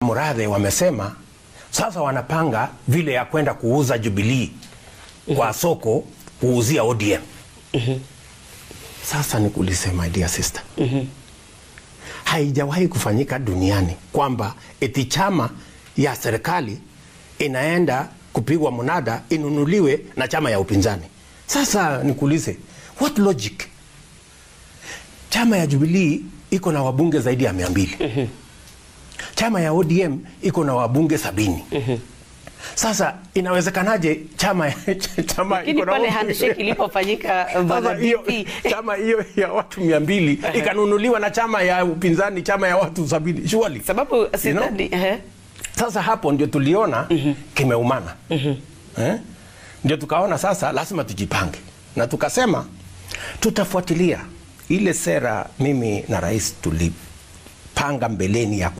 Murathe wamesema sasa wanapanga vile ya kwenda kuuza Jubilee kwa soko kuuzia ODM. Sasa nikuulize my dear sister, haijawahi kufanyika duniani kwamba eti chama ya serikali inaenda kupigwa munada inunuliwe na chama ya upinzani. Sasa nikuulize, what logic? Chama ya Jubilee iko na wabunge zaidi ya mia mbili chama ya ODM iko na wabunge sabini Sasa inawezekanaje chama chama Lakini iko na pale wabunge- handshake ilipofanyika bwana sasa hiyo DP, chama hiyo ya watu mia mbili ikanunuliwa na chama ya upinzani chama ya watu sabini surely sababu sidhani ehe. sasa hapo ndio tuliona kimeumana eh? Ndio tukaona sasa lazima tujipange, na tukasema tutafuatilia ile sera mimi na rais tulipanga mbeleni ya